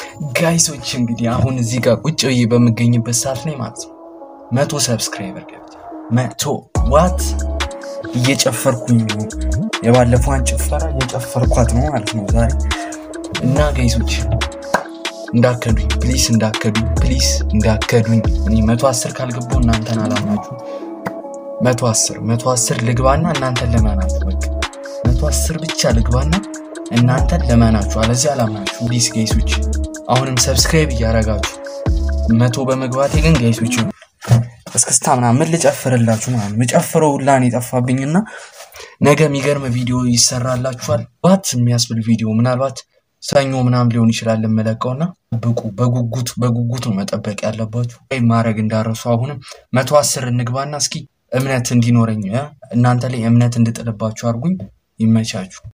ጋይሶች እንግዲህ አሁን እዚህ ጋር ቁጭ ብዬ በምገኝበት ሰዓት ላይ ማለት ነው መቶ ሰብስክራይበር ገብቻ መቶ ዋት እየጨፈርኩኝ ነው። የባለፈዋን ጭፈራ እየጨፈርኳት ነው ማለት ነው ዛሬ እና ጋይሶች እንዳከዱኝ ፕሊስ፣ እንዳከዱኝ ፕሊስ፣ እንዳከዱኝ። እኔ መቶ አስር ካልገባው እናንተን አላምናችሁ። መቶ አስር መቶ አስር ልግባና እናንተን ለመናችሁ። በቃ መቶ አስር ብቻ ልግባና እናንተን ለመናችሁ፣ አለዚህ አላምናችሁ። ፕሊስ ጋይሶች አሁንም ሰብስክራይብ እያረጋችሁ መቶ በመግባቴ ግን ጋይሶች እስክስታ ምናምን ምን ልጨፍርላችሁ ማለት ነው። የጨፍረው ሁላ ነው የጠፋብኝና ነገ የሚገርም ቪዲዮ ይሰራላችኋል። ባት የሚያስብል ቪዲዮ ምናልባት ሰኞ ምናምን ሊሆን ይችላል የምለቀውና ብቁ በጉጉት በጉጉት ነው መጠበቅ ያለባችሁ። ወይም ማድረግ እንዳረሱ አሁንም መቶ አስር እንግባና እስኪ እምነት እንዲኖረኝ እናንተ ላይ እምነት እንድጥልባችሁ አድርጉኝ። ይመቻችሁ።